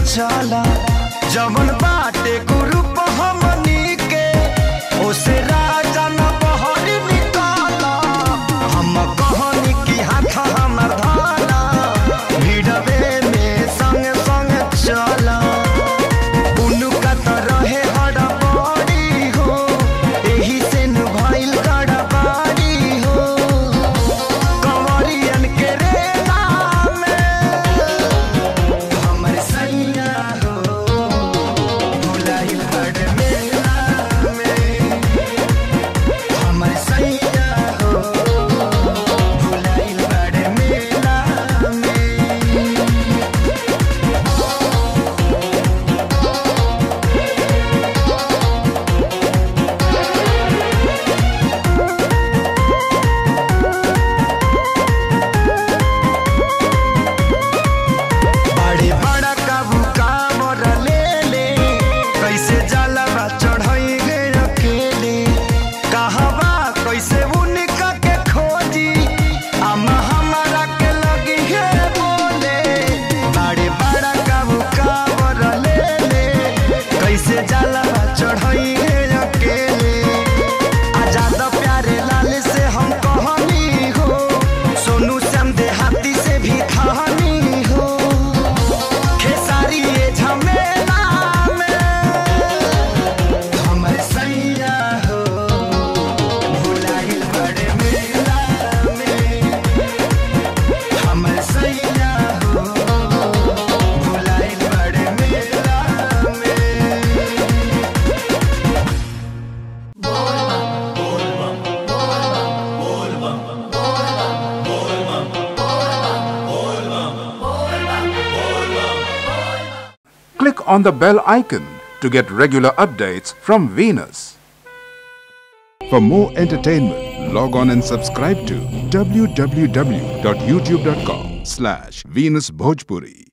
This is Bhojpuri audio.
चला जवन बाटे ग्रुप हमनी के ओसे राजा न बहरी निकाला हम कहनी की हाथ हमर धाला भिड़वे में संग संग चला उनका तो रहे हड़बड़ी हो एही से न भइल गड़बड़ी हो कंवरियन के रे नाम हमर सैया हो भुलाइल बड़ मेला में हमर सैया हो भुलाइल बड़ मेला में बड़े बड़ा काबू कामर ले ले कैसे जलवा चढ़ाई गे अकेले कहवा कैसे उनका के खोजी अम्मा हमारा के लगी है बोले बड़े बड़ा काबू कामर ले ले कैसे जलवा चढ़ाई गे अकेले आजाद प्यारे लाल से हम कहनी हो सोनू श्याम देहाती से भी कहानी हो खेसारी ये झमेला में हमर सैया हो भुलाइल बड़े मेला में हमर सैया हो भुलाइल बड़े मेला में Click on the bell icon to get regular updates from Venus. For more entertainment, log on and subscribe to www.youtube.com slash Venus Bhojpuri.